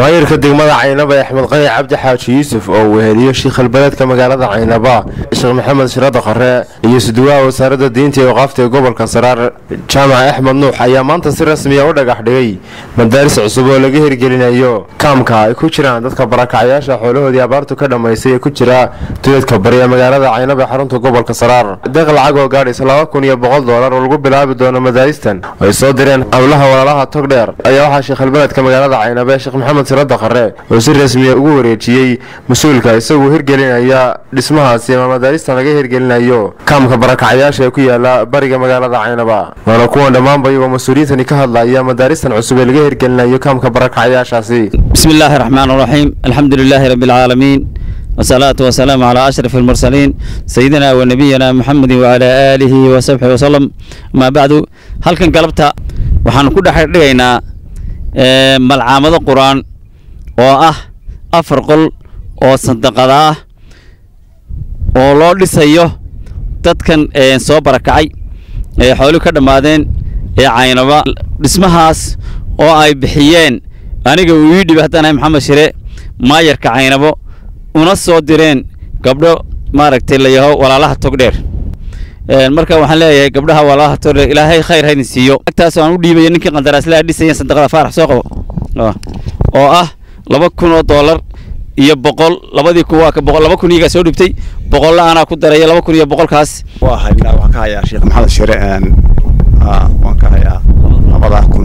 maayirka degmada caynaba ee axmed qani cabdi xaaji yuusuf oo weheliyo shiikhalbeledka magaalada caynaba sheekh maxamed shirada qare iyo suduwaha wasaaradda diinta iyo waqaafta ee gobolka saraar jaamac axmed nuux ayaa maanta si rasmiya u dhagax dhigay madaaris cusub oo laga hirgelinayo kaamka ay ku jiraan dadka barakacyaasha xoolahoodii abaartu ka dhammaysay ee ku jira duleedka bari ee magaalada caynaba ee xarunta gobolka saraar deeq lacag oo gaadhaysa laba kun iyo boqol doolar oo lagu bilaabi doono madaaristan oo ay soo direen howlaha walaalaha togdheer ayaa waxaa shiikhalbeledka magaalada caynaba ee sheekh maxamed sirada qare oo si rasmiya ugu wareejiyey mas-uulka isagoo hirgelinaya dhismahaasi ama madaaristan laga hirgelinayo kaamka barakacyaasha ee ku yaala bariga magaalada caynaba waana kuwan dhammaanba iyagoo mas-uuliyiintani ka hadlaya madaaristan cusub ee laga hirgelinayo kaamka barakacyaashaasi bismi illaahi raxmaan raxiim alxamdu lilaahi rabbi alcaalamiin wasalaatu wasalaamu calaa ashraf almursaliin sayidina wa nabiyina muxamedin wacalaa aalihi wasaxbihi wasalam amaa bacdu halkan galabta waxaanu ku dhex dhigaynaa malcaamado qur-aan oo ah afar qol oo sandaqada ah oo loo dhisayo dadkan soo barakacay ee xooluhu ka dhammaadeen ee caynaba dhismahaas oo ay bixiyeen aniga uu ii dhibi haddaan ahay maxamed shire maayarka caynabo una soo direen gabdho maaragtay layaho walaalaha togdheer marka waxaan leeyahay gabdhaha walaalaha togdheer ilaahay khayr haydin siiyo agtaas aan u dhiibayo ninkii qandaraaslaha dhisaya sandaqada faarax soo qabo oo ah laba kun oo doolar iyo boqol labadii kun waa boqol laba kun iyagaa soo dhibtay boqolla anaa ku daraya laba kun iyo boqolkaas waa haynaa waxaan ka hayaa sheekh maxamed shire waan ka hayaa labadaa kun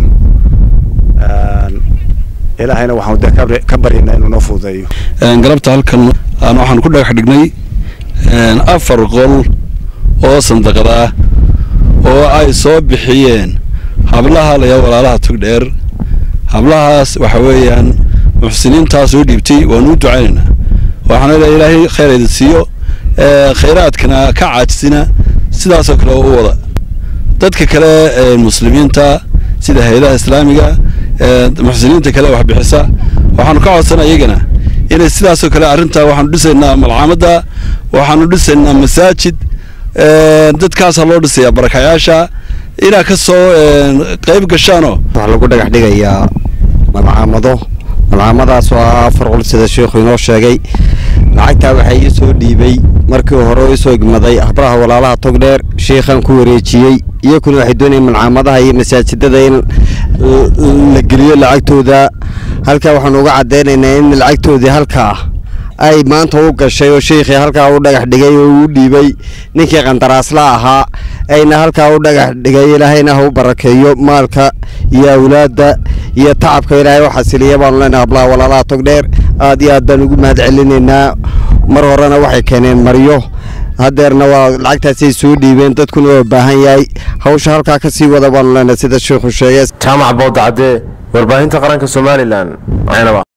ilaahayna waxaan de ka baryaynaa inuu noo fududeeyo galabta halkan waxaan ku dhagax dhignay afar qol oo sandaqad ah oo ay soo bixiyeen hablaha laya walaalaha togdheer hablahaas waxa weeyaan muxsiniintaa soo dhiibtay waanu u ducaynaynaa waxaana le ilaahay khayr idin siiyo khayraadkana ka caajisina sidaasoo kale u wada dadka kale muslimiinta sida hay-adaha islaamiga muxsiniinta kale wax bixisa waxaanu ka codsana iyagana inay sidaasoo kale arrintaa waxaanu dhisaynaa malcaamadda waxaanu dhisaynaa masaajid dadkaasaa loo dhisayaa barakayaasha inaa ka soo qayb gashaanoo waxaa lagu dhagax dhigayaa malcaamado malcaamadaas oo ah afar qol sida sheikhu inoo sheegay lacagtaa waxaa ii soo dhiibay markii hore oo isoo igmaday habraha walaalaha togdheer sheikhaan ku wareejiyey iyakuna waxay doonayeen malcaamadaha iyo masaajidada in la geliyo lacagtooda halkaa waxaanu uga caddaynaynaa in lacagtoodii halkaa ay maanta u gashay oo sheikhii halkaa u dhagax dhigay oo uu dhiibay ninkii qandaraasla ahaa ayna halkaa u dhagax dhigay ilaahayna ha u barakeeyo maalka iyo awlaadda iyo tacabka ilaahay u xasiliya baanu leenahay hablaha walaalaha togdheer aad iyo aad baan ugu mahad celinaynaa mar horena waxay keeneen maryo haddeerna waa lacagtaasay soo dhiibeen dadkuna waa baahan yahay hawsha halkaa ka sii wada baanu leenahay sida sheikhu sheegay jaamac boodacadee warbaahinta qaranka somalilan caynaba